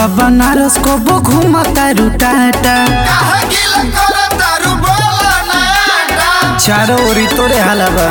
चलो बनारस को बो घूमता रुटाटा काहे गिल करतारू बोला नयाटा चारों ओरी तोरे हालबा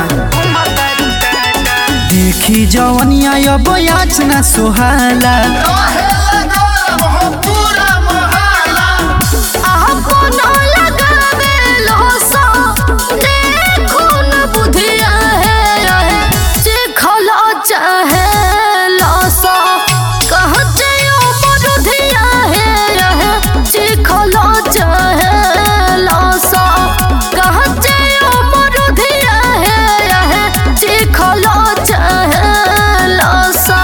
देखी जवनिया अब याचना सुहाला रहेला गौरव हो पूरा मोहल्ला आपनो लगावे लोसो देखुन बुधिया है रहे जे खलो चाहे लोसो कहते ओ मरुधिया है रहे जे खलो चाहे लोसो कहते ओ मरुधिया है रहे जे खलो चाहे लोसो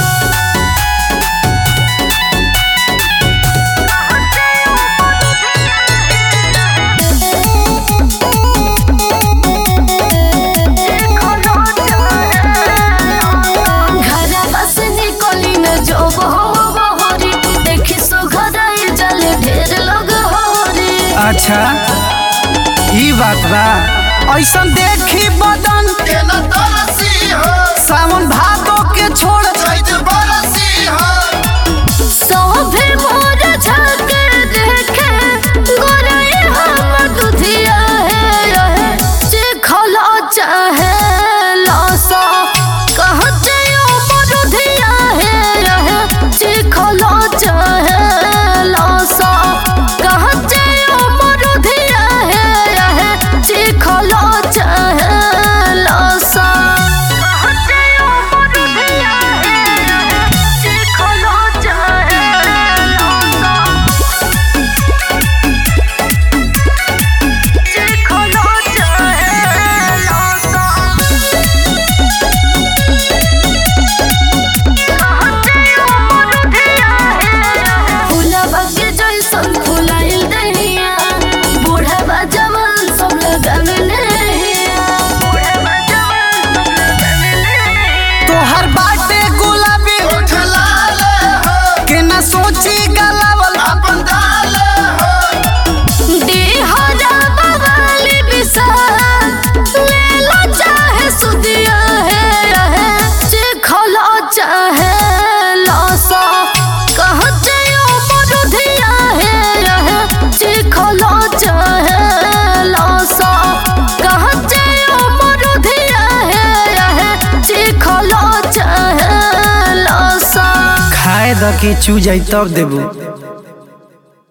घरवा से निकली न जो बहो बहोरी देखी सुघराई जल ढेर लोग होरी अच्छा ई बात बा ऐसा देखी बदन के न तरसी हो सावन भादो के छोड़ चैत बरसी हो सोभे मोर झके देखे गोरई हम दुधिया है रहे जे खलो चाहे लसो कहते ओ मरुधिया है रहे जे खलो चाहे लसो कहते ओ मरुधिया है रहे जे खलो चाहे लसो कहते ओ मरुधिया है रहे जे खलो चाहे लसो जे खलो चाहे लसो फूलबा के जैसन फुलाइल दहिया बूढ़बा जवान सब लगावे नहिया बूढ़बा जवान सब लगावे नहिया तोहर बाटे गुलाबी ओठ लाल हो के न सोची गलावल अपन दाल हो देहरा बवाली विशाल लेला चाहे सुदिया है रहे जे खलो चाहे लसो कहते ओ मरुधिया है रहे जे खलो चाहे लसो कहते ओ मरुधिया है रहे जे खलो चाहे लसो खाए द के चू जाई तब देबू